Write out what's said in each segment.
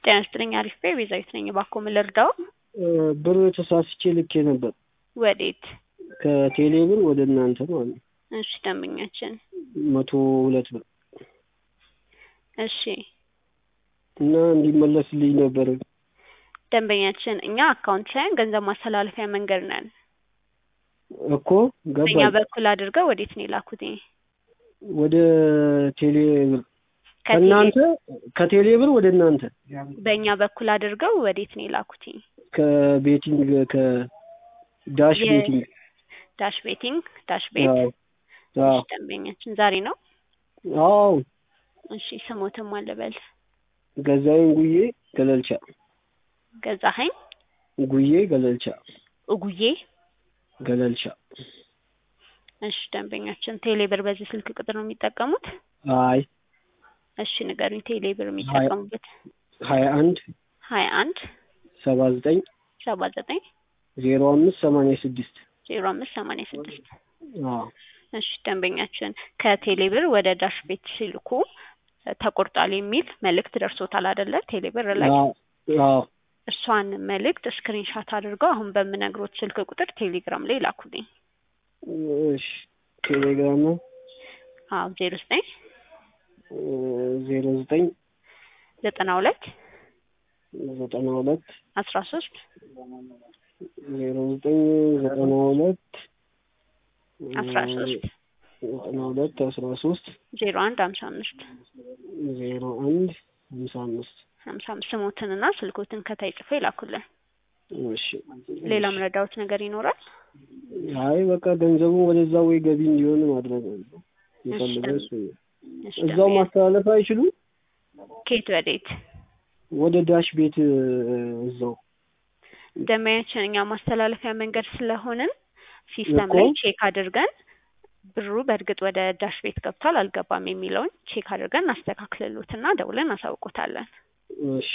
ጤና ይስጥልኝ አሪፍ ነኝ ቤዛዊት ነኝ እባክዎ ምን ልርዳዎ ብር ተሳስቼ ልኬ ነበር ወዴት ከቴሌ ብር ወደ እናንተ ማለት ነው እሺ ደንበኛችን መቶ ሁለት ብር እሺ እና እንዲመለስልኝ ነበር ደንበኛችን እኛ አካውንት ሳይሆን ገንዘብ ማስተላለፊያ መንገድ ነን እኮ በእኛ ገባኝ በኩል አድርገው ወዴት ነው የላኩት ወደ ቴሌ ብር ከቴሌ- ከእናንተ ከቴሌ ብር ወደ እናንተ በእኛ በኩል አድርገው ወዴት ነው የላኩት ከቤቲንግ ከዳሽ የ- ቤቲንግ ዳሽ ቤቲንግ ዳሽ ቤት አዎ አዎ እሺ ደንበኛችን ዛሬ ነው አዎ እሺ ስሞትም አልበል ገዛኸኝ ጉዬ ገለልቻ ገዛኸኝ ጉዬ ገለልቻ እጉዬ ገለልቻ እሺ ደንበኛችን ቴሌ ብር በዚህ ስልክ ቁጥር ነው የሚጠቀሙት አይ እሺ ንገሩኝ ቴሌ ብር የሚጠቀሙበት ሀያ አንድ ሀያ አንድ ሰባ ዘጠኝ ሰባ ዘጠኝ ዜሮ አምስት ሰማንያ ስድስት ዜሮ አምስት ሰማንያ ስድስት አዎ እሺ ደንበኛችን ከቴሌ ብር ወደ ዳሽ ቤት ሲልኩ ተቆርጧል የሚል መልእክት ደርሶታል አይደለ ቴሌ ብር ላይ አዎ አዎ እሷን መልእክት ስክሪንሻት አድርገው አሁን በምነግሮት ስልክ ቁጥር ቴሌግራም ላይ ላኩልኝ እሺ ቴሌግራም ነው አዎ ዜሮ ዘጠኝ ዜሮ ዘጠኝ ዘጠና ሁለት ዘጠና ሁለት አስራ ሶስት ዜሮ ዘጠኝ ዘጠና ሁለት አስራ ሶስት ዘጠና ሁለት አስራ ሶስት ዜሮ አንድ ሀምሳ አምስት ዜሮ አንድ ሀምሳ አምስት ሀምሳ አምስት ስሞትንና ስልኮትን ከታይ ጽፈው ይላኩልን እሺ ሌላ ምረዳዎት ነገር ይኖራል አይ በቃ ገንዘቡ ወደዛ ወይ ገቢ እንዲሆን ማድረግ ነው የፈለገው እሱ ነው። እሺ እዛው ደንበኛ- ማስተላለፍ አይችሉም ከየት ወዴት ወደ ዳሽ ቤት እዛው ደንበኛችን እኛ ማስተላለፊያ መንገድ ስለሆንን ሲስተም እኮ። ላይ ቼክ አድርገን ብሩ በእርግጥ ወደ ዳሽ ቤት ገብቷል አልገባም የሚለውን ቼክ አድርገን እናስተካክልሎትና ደውለን እናሳውቆታለን እሺ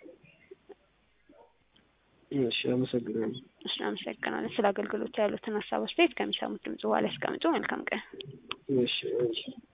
እሺ አመሰግናለሁ እሺ አመሰግናለን ስለ አገልግሎት ያሉትን ሀሳብ አስተያየት ከሚሰሙት ድምጽ በኋላ ያስቀምጡ መልካም ቀን እሺ እሺ